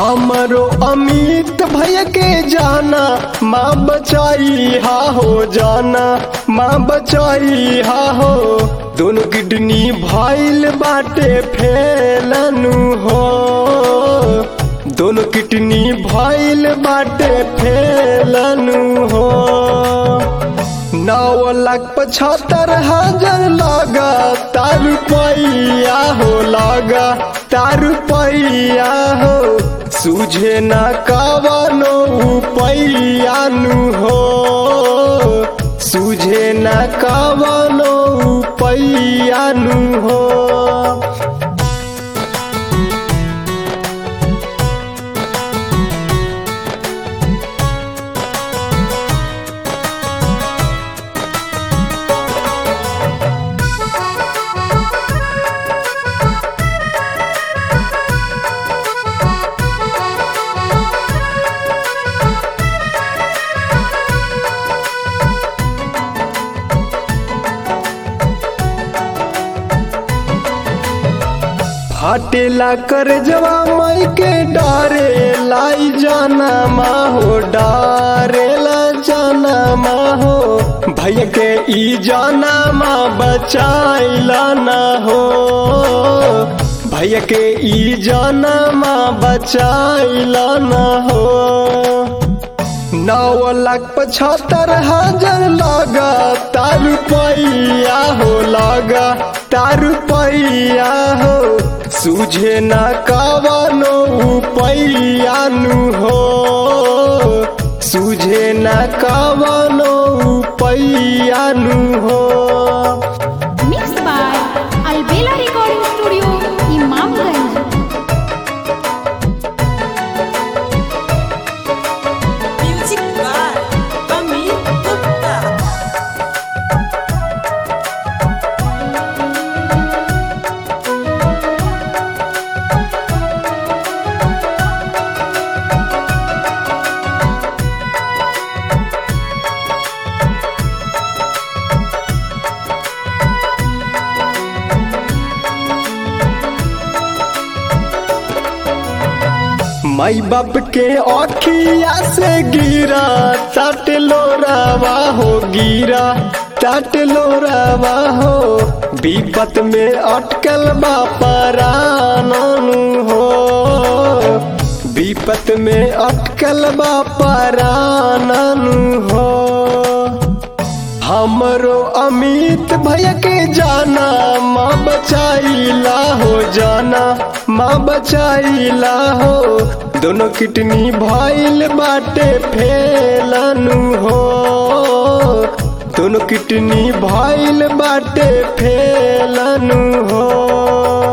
हमरो अमित भैया के जाना माँ बचाई हा हो जाना माँ बचाई हा हो दोनों किडनी भइल बाटे फैलनु हो दोनों किडनी भइल बाटे फैलनु हो नौ लाख पचहत्तर हजार लगा तार रुपया हो लगा तार रुपया हो सूझे न कवनो उपाया नु हो सूझे न कवनो उपाया नु हो फाटेला कर जवा मई के डारे लाई जाना माँ हो डारेला जाना माँ हो भैया के ई जाना माँ बचाइला ना हो भैया के ई जाना माँ बचाइला ना हो नौ लाख पचहत्तर हजार लगा तार रुपया हो लगा तार रुपया हो सूझे न कवनो उपाया नु हो सूझे न कवनो उपाया नु हो Mixed by Albela Recording Studio, Imamganj. Music by Amit Gupta. माई बाप के अखिया से गिरा तट लोरावा हो गिरा तट लोरावा हो विपत में अटकल बा पराननु हो विपत में अटकल बा पराननु हो हमरो अमित भैया के जाना माँ बचाइला हो जाना माँ बचाइला हो दोनों किडनी भइल बाटे फैलनु हो दोनों किडनी भइल बाटे फैलनु हो